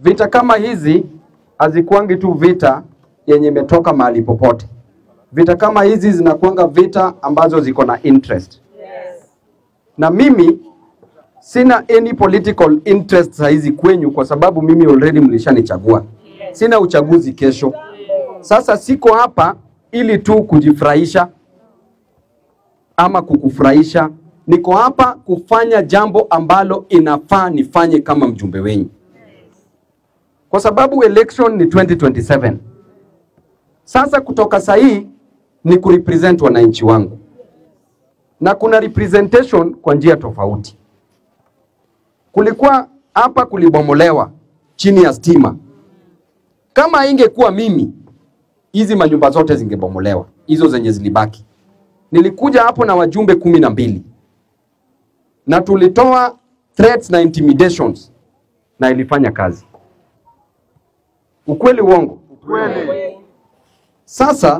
vita kama hizi hazikuangi tu vita yenye imetoka mahali popote. Vita kama hizi zinakuanga vita ambazo ziko na interest. Na mimi sina any political interest saa hizi kwenyu, kwa sababu mimi already mlishanichagua. Sina uchaguzi kesho. Sasa siko hapa ili tu kujifurahisha ama kukufurahisha. Niko hapa kufanya jambo ambalo inafaa nifanye kama mjumbe wenyu, kwa sababu election ni 2027. Sasa kutoka sahii ni kurepresent wananchi wangu, na kuna representation kwa njia tofauti. Kulikuwa hapa kulibomolewa chini ya stima. Kama ingekuwa mimi, hizi manyumba zote zingebomolewa, hizo zenye zilibaki. Nilikuja hapo na wajumbe kumi na mbili na tulitoa threats na intimidations na ilifanya kazi. Ukweli uongo? Kweli. Sasa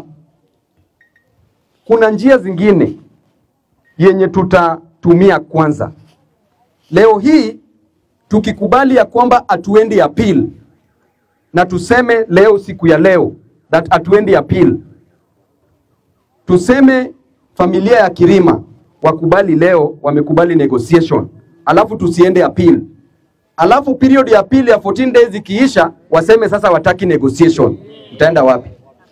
kuna njia zingine yenye tutatumia kwanza. Leo hii tukikubali ya kwamba hatuendi appeal na tuseme leo, siku ya leo that hatuendi appeal, tuseme familia ya Kirima wakubali leo, wamekubali negotiation, alafu tusiende appeal, alafu period ya appeal ya 14 days ikiisha, waseme sasa wataki negotiation, mtaenda wapi?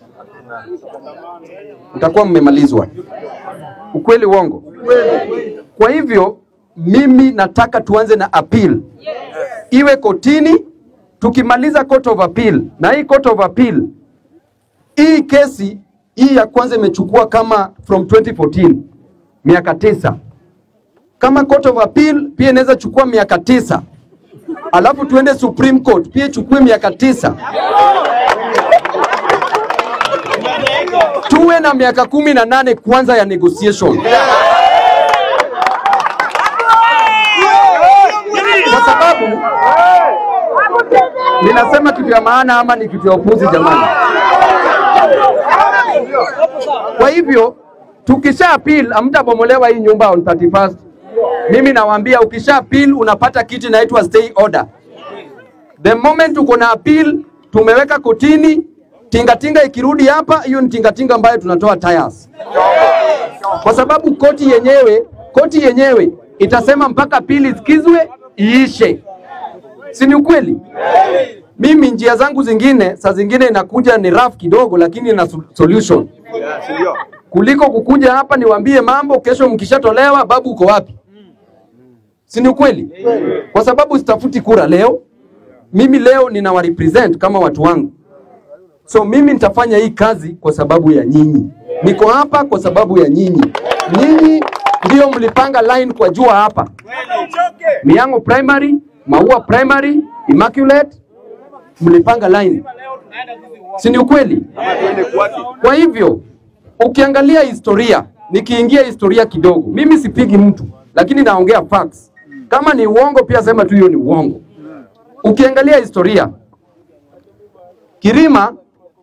mtakuwa mmemalizwa. Ukweli uongo? Kwa hivyo mimi nataka tuanze na appeal, iwe kotini. Tukimaliza court of appeal, na hii court of appeal, hii kesi hii ya kwanza imechukua kama from 2014 miaka tisa. Kama court of appeal pia inaweza chukua miaka tisa, alafu tuende Supreme Court pia ichukue miaka tisa. tuwe na miaka kumi na nane kwanza ya negotiation, kwa sababu ninasema kitu ya maana ama ni kitu ya upuzi jamani? Kwa hivyo tukisha appeal, hamtabomolewa hii nyumba on 31st. Mimi nawaambia ukisha appeal unapata kitu inaitwa stay order. The moment uko na appeal, tumeweka kotini, tingatinga ikirudi hapa, hiyo ni tingatinga ambayo tunatoa tires, kwa sababu koti yenyewe koti yenyewe itasema mpaka appeal isikizwe iishe, si ni ukweli? Mimi njia zangu zingine saa zingine inakuja ni rough kidogo, lakini ina so- solution kuliko kukuja hapa niwaambie mambo, kesho mkishatolewa, babu uko wapi? Si ni ukweli? Kwa sababu sitafuti kura leo, mimi leo ninawa represent kama watu wangu, so mimi nitafanya hii kazi kwa sababu ya nyinyi. Niko hapa kwa sababu ya nyinyi. Nyinyi ndio mlipanga line kwa jua hapa, Miango Primary, Maua Primary, Immaculate, mlipanga line, si ni ukweli? Kwa hivyo ukiangalia historia, nikiingia historia kidogo, mimi sipigi mtu, lakini naongea facts. Kama ni uongo pia sema tu hiyo ni uongo. Ukiangalia historia, Kirima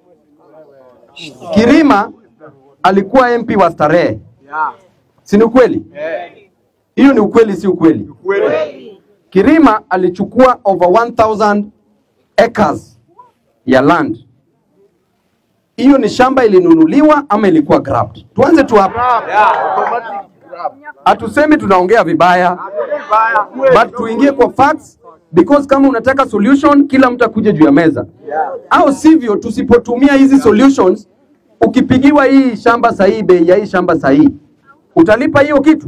Kirima alikuwa MP wa Starehe, si ni ukweli? Hiyo ni ukweli, si ukweli? Kirima alichukua over 1000 acres ya land. Hiyo ni shamba ilinunuliwa ama ilikuwa grabbed? Tuanze tu hapa. Hatusemi tunaongea vibaya, but tuingie kwa facts because kama unataka solution, kila mtu akuje juu ya meza, au sivyo, tusipotumia hizi solutions, ukipigiwa hii shamba sahihi, bei ya hii shamba sahihi, utalipa hiyo kitu?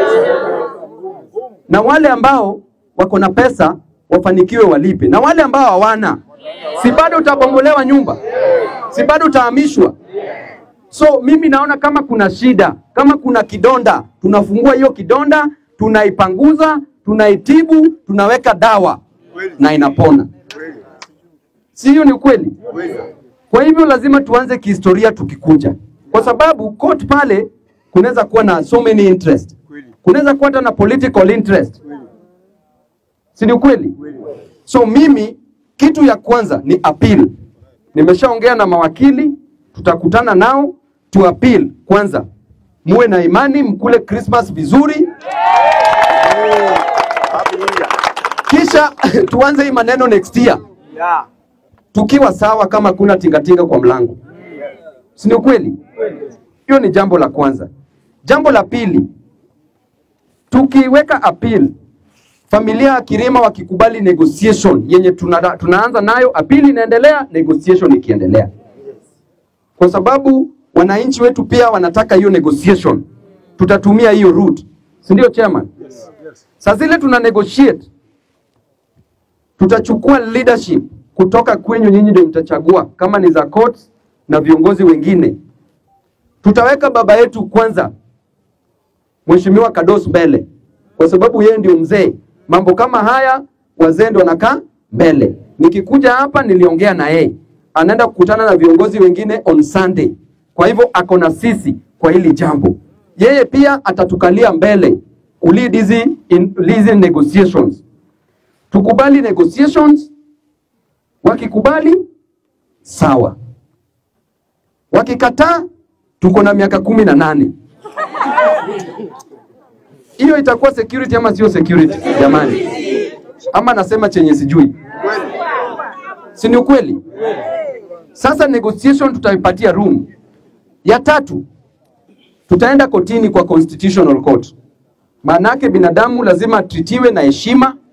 Na wale ambao wako na pesa wafanikiwe walipe, na wale ambao hawana, si bado utabomolewa nyumba, si bado utahamishwa. So mimi naona kama kuna shida, kama kuna kidonda, tunafungua hiyo kidonda, tunaipanguza, tunaitibu, tunaweka dawa na inapona. Si hiyo ni ukweli? Kwa hivyo lazima tuanze kihistoria tukikuja, kwa sababu court pale kunaweza kuwa na so many interest, kunaweza kuwa hata na political interest, si ni ukweli? So mimi kitu ya kwanza ni appeal. Nimeshaongea na mawakili, tutakutana nao tu appeal kwanza, muwe na imani, mkule Christmas vizuri, kisha tuanze hii maneno next year. Yeah. tukiwa sawa kama kuna tingatinga kwa mlango, si ni ukweli? Hiyo ni jambo la kwanza. Jambo la pili, tukiweka appeal, familia ya Kirima wakikubali negotiation yenye tuna, tunaanza nayo, appeal inaendelea, negotiation ikiendelea, kwa sababu wananchi wetu pia wanataka hiyo negotiation. Tutatumia hiyo route, si ndio chairman? Saa zile tuna negotiate tutachukua leadership kutoka kwenyu, nyinyi ndio mtachagua kama ni za courts na viongozi wengine. Tutaweka baba yetu kwanza, Mheshimiwa Kados mbele, kwa sababu yeye ndio mzee. Mambo kama haya wazee ndio wanakaa mbele. Nikikuja hapa, niliongea na yeye, anaenda kukutana na viongozi wengine on Sunday. Kwa hivyo ako na sisi kwa hili jambo. Yeye pia atatukalia mbele kulead hizi in- hizi negotiations tukubali negotiations. Wakikubali sawa, wakikataa tuko na miaka kumi na nane. Hiyo itakuwa security ama sio security jamani? Ama nasema chenye sijui, si ni ukweli? Sasa negotiation tutaipatia room. Ya tatu tutaenda kotini kwa constitutional court, maanake binadamu lazima atritiwe na heshima